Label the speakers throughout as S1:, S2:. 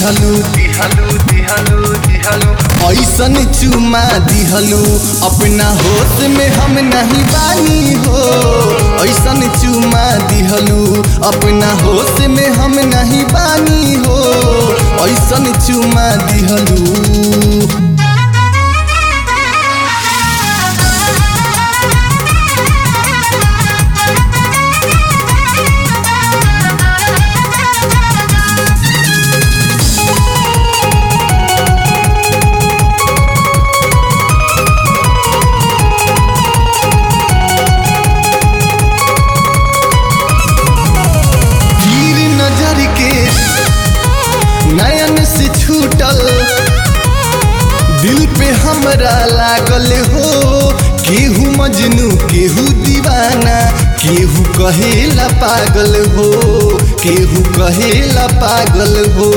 S1: दिहलू
S2: दिहलू दिहलू दिहलू
S1: ऐसन चुमा दिहलू अपना होश में हम नहीं बानी हो ऐसन चुमा दिहलू अपना होश में हम नहीं बानी हो ऐसन चुमा दिहलू तीर नजर के नयन से छूटल दिल पे हमरा लागल हो केहू मजनू केहू दीवाना केहू कहेला पागल हो केहू कहेला पागल हो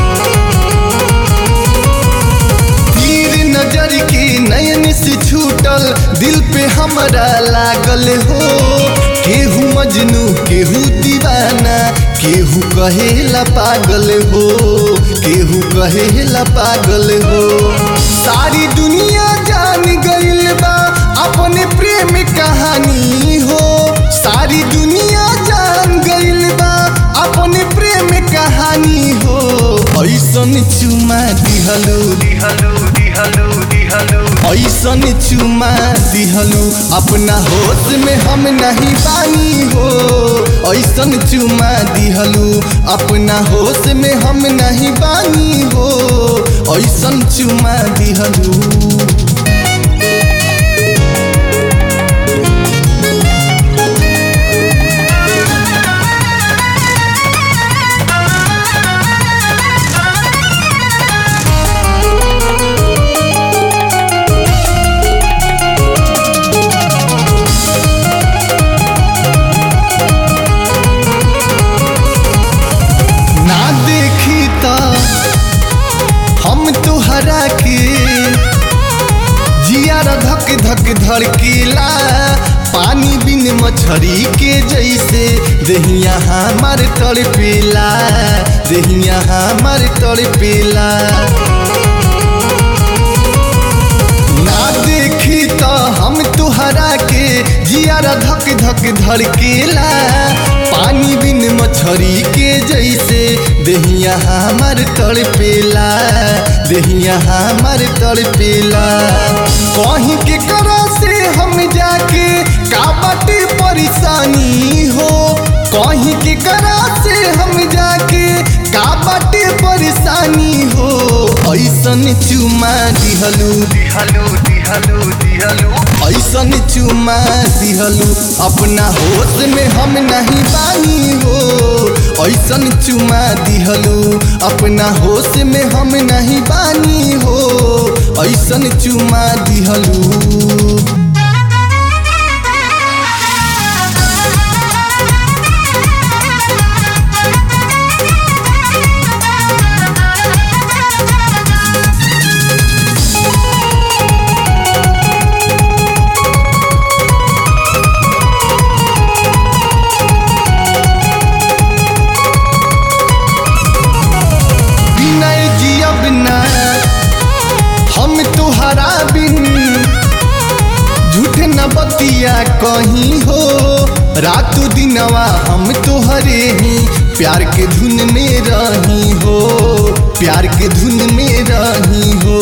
S1: तीर नजर के नयन से छूटल दिल पे हमरा लागल हो केहू मजनू केहू दीवाना केहू कहेला पागल हो केहू कहेला पागल हो सारी दुनिया जान गइल बा अपने प्रेम कहानी हो सारी दुनिया जान गइल बा अपने प्रेम कहानी हो ऐसन चुमा दिहलू
S2: दिहलू दिहलू दिहलू
S1: ऐसन चुमा दिहलू अपना होश में हम नहीं बानी हो ऐसन चुमा दिहलू अपना होश में हम नहीं बानी हो ऐसन चुमा दिहलू ना देखी तो हम तुहरा के जियारा धक धक धड़कीला पानी बिन मछरी के जैसे दहिया हमार तड़पेला दहिया हमार तड़पेला ना देखी तो हम तुहरा के जियारा धक धक धड़केला पानी बिन मछरी के जैसे दहिया हमार तड़पेला दहिया हमार तड़पेला कहीं के करा से हम जाके का बाटे परेशानी हो कहीं के करा से हम जाके का बाटे परेशानी हो ऐसन चुमा दिहलू
S2: दिहलू दिहलू दिहलू
S1: ऐसन चुमा दिहलू अपना होश में हम नहीं बानी हो ऐसन चुमा दिहलू अपना होश में हम नहीं बानी हो ऐसन चुमा दिहलू विनय जियब ना हम तुहरा बिन झूठ न बतिया कहीं हो रातों दिनवा हम तोहरे ही प्यार के धुन में रही हो प्यार के धुन में रही हो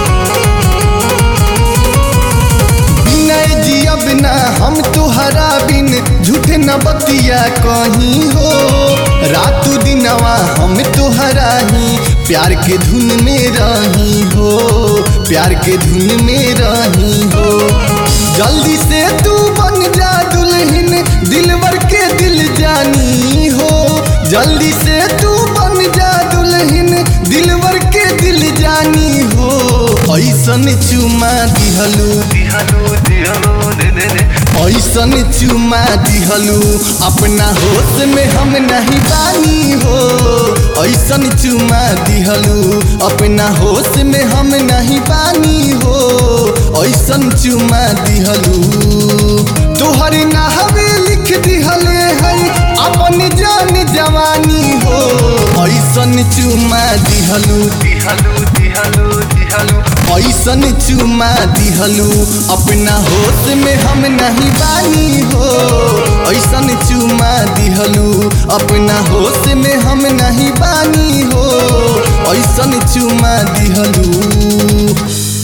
S1: विनय जियब ना हम तुहरा बिन झूठ न बतिया कहीं हो रातों दिनवा हम तुहरा ही प्यार के धुन में रही हो प्यार के धुन में रही हो जल्दी से तू बन जा दुल्हन दिलवर के दिल जानी हो जल्दी से तू बन जा दुल्हन दिलवर के दिल जानी हो ऐसन चुमा दिहलू
S2: दिहलू दिहलू दे दे दे
S1: ऐसन चुमा दिहलू अपना होश में हम नहीं बानी हो ऐसन चुमा दिहलू अपना होश में हम नहीं बानी हो ऐसन चुमा दिहलू तोहर नाहवे लिख दिहले है अपन जान जवानी हो ऐसन ऐसन चुमा दिहलू
S2: दिहलू दिहलू दिहलू
S1: ऐसन चुमा दिहलू अपना होश में हम नहीं बानी हो ऐसन चुमा दिहलू अपना होश में हम नहीं बानी हो ऐसन चुमा दिहलू